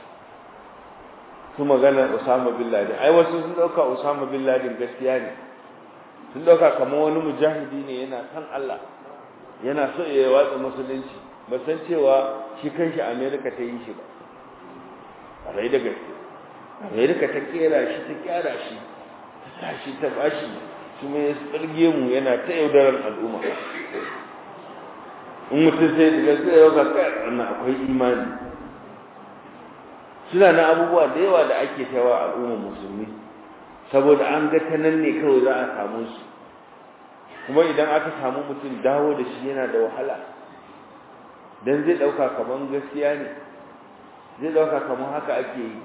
su magana Usama bin Laden ai wasu sun dauka Usama bin Laden gaskiya ne sun dauka kamar wani mujahidi ne yana san Allah yana so ya watsa musulunci ba san cewa shi kanshi America ta yi shi ba rai da gaske amerika ta kera shi ta kyara shi ta tashi ta bashi kuma ya tsirge mu yana ta yaudarar al'umma in mutum sai da gaske yau ga kai wannan akwai imani suna na abubuwa da yawa da ake tawa al'umma musulmi saboda an ga ta nan ne kawai za a samu su kuma idan aka samu mutum dawo da shi yana da wahala dan zai dauka kaman gaskiya ne zai dauka kaman haka ake yi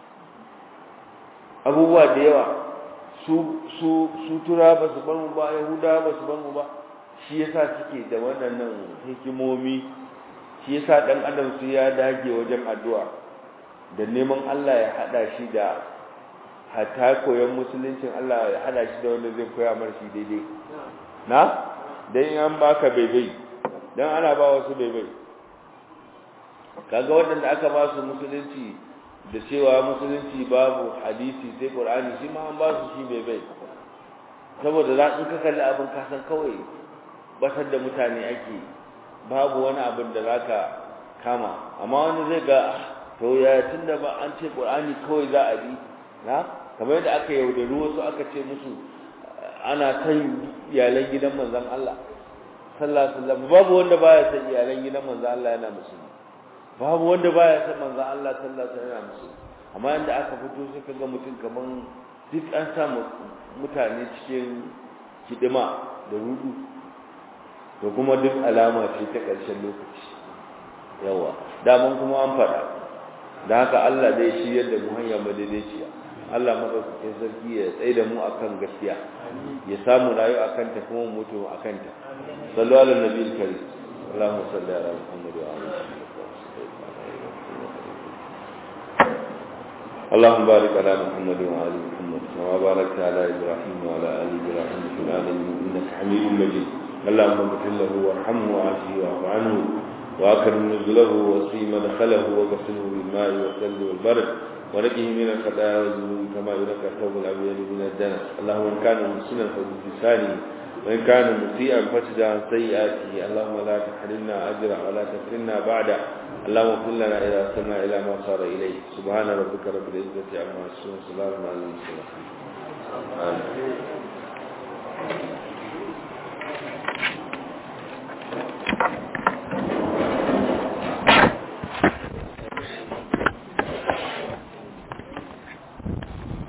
abubuwa da yawa su su su tura ba su bar mu ba yahuda ba su bar mu ba shi yasa suke da waɗannan hikimomi shi yasa dan adam su ya dage wajen addu'a da neman Allah ya hada shi da hatta koyon musuluncin Allah ya hada shi da wanda zai koya mar shi daidai na dan an baka baibai dan ana ba wasu baibai kaga waɗanda aka ba su musulunci da cewa musulunci babu hadisi sai qur'ani shi ma an ba su shi baibai saboda za in ka kalli abin ka san kawai batar da mutane ake babu wani abin da zaka kama amma wani zai ga to ya tunda ba an ce qur'ani kawai za a bi na kamar yadda aka yaudari wasu aka ce musu ana san iyalan gidan manzon Allah sallallahu alaihi wasallam babu wanda baya san iyalan gidan manzon Allah yana musulmi babu wanda baya san manzon Allah sallallahu alaihi wasallam yana musulmi amma inda aka fito sai kaga mutum kaman duk an sa mutane cikin kidima da rudu to kuma duk alama ce ta ƙarshen lokaci yawa daman kuma an faɗa da haka Allah dai shi yadda mu hanya madaidaiciya Allah madaukakin sarki ya tsaye da mu akan gaskiya ya samu rayu akan ta kuma mutu akan ta sallu ala nabiyil karim Allahumma salli ala Muhammad wa ala اللهم بارك على محمد وعلى محمد كما باركت على ابراهيم وعلى ال ابراهيم في العالمين انك حميد مجيد اللهم اغفر له وارحمه وعافه واعف عنه واكرم نزله وسي مدخله وغسله بالماء والثلج والبرد ونقه من الخطايا والذنوب كما ينقى الثوب الابيض من الدنس اللهم ان كان محسنا فبلسانه وان كان مسيئا فاشد عن سيئاته اللهم لا تحرمنا اجره ولا تفتنا بعده اللهم اغفر لنا اذا وصلنا الى ما صار اليه سبحان ربك رب العزه عما يصفون وسلام على المرسلين آمين